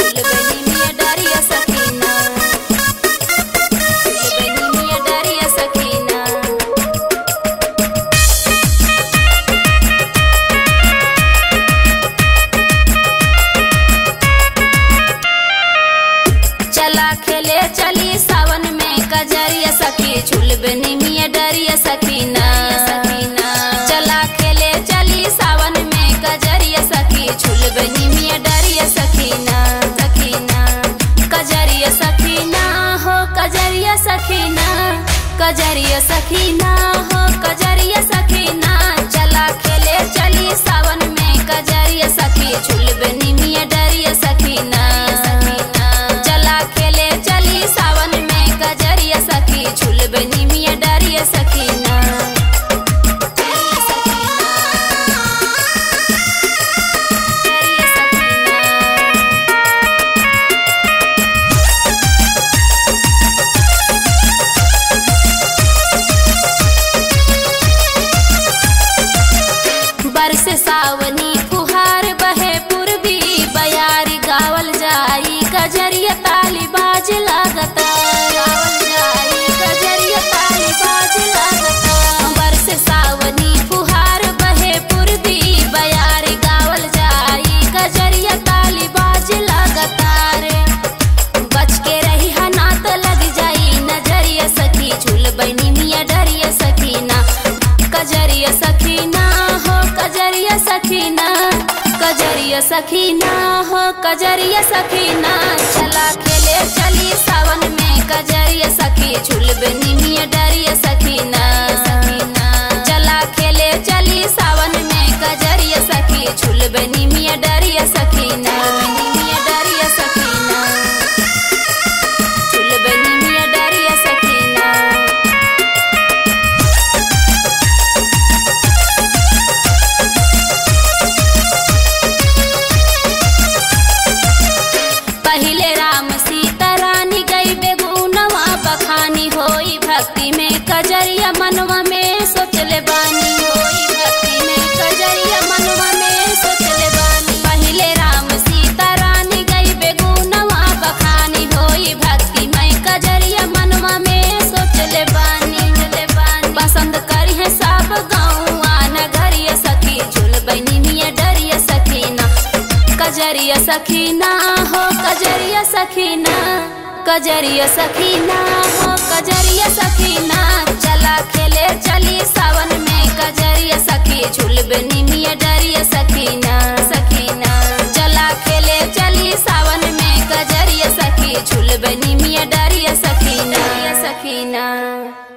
झुलबनी मिया डरिया सखीना झुलबनी मिया डरिया सखीना चला खेले चली सावन में कजरिया सखी झुलबनी मिया डरिया सखीना सखीना चला खेले चली सावन में कजरिया सखी झुलबनी मिया डरिया सखीना सखीना कजरिया सखीना हो कजरिया सखीना कजरिया सखीना हो कजरिया सखीना चला खेले चली सावन में कजरिया सखी झुलबनी मिया डरिया सखीना सखीना चला खेले चली सावन में कजरिया सखी झुलबनी मिया डरिया सखीना डरिया सखीना डरिया सखीना बरस सावनी फुहार बहे पूर्वी बयार गावल जाई कजरिया ताली बाज लागता गावल जाई कजरिया ताली बाज लागता बरस सावनी फुहार बहे पूर्वी बयार गावल जाई कजरिया ताली बाज लागता रे बच के रही हा ना तो लग जाई नजरिया सखी झूल बनी मिया डरिया सखीना कजरिया सखीना हो कजरिया सखीना कजरिया सखीना हो कजरिया सखीना चला खेले चली सावन में कजरिया सखी झूल बनी मिया डरिया सखीना सखीना चला खेले चली सावन में कजरिया सखी झूल बनी मिया डरिया सखीना बनी मिया डरिया सखीना झुलबनी मिया डरिया सखीना पहिले राम सीता रानी गई बेगुनवा बखानी होई भक्ति में कजरिया मनवा में सोचले बानी होई भक्ति में कजरिया मनवा में सोचले बानी पहिले राम सीता रानी गई बेगुनवा बखानी होई भक्ति में कजरिया मनवा में सोचले बानी सोचले बानी पसंद करी है सब गाँव नगरिया सखी झुल बनी मिया डरिया सखीना कजरिया सखीना हो कजरिया सखीना कजरिया सखीना हो कजरिया सखीना चला खेले चली सावन में कजरिया सखी झुलबनी मिया डरिया सखीना सखीना चला खेले चली सावन में कजरिया सखी झुलबनी मिया डरिया सखीना सखीना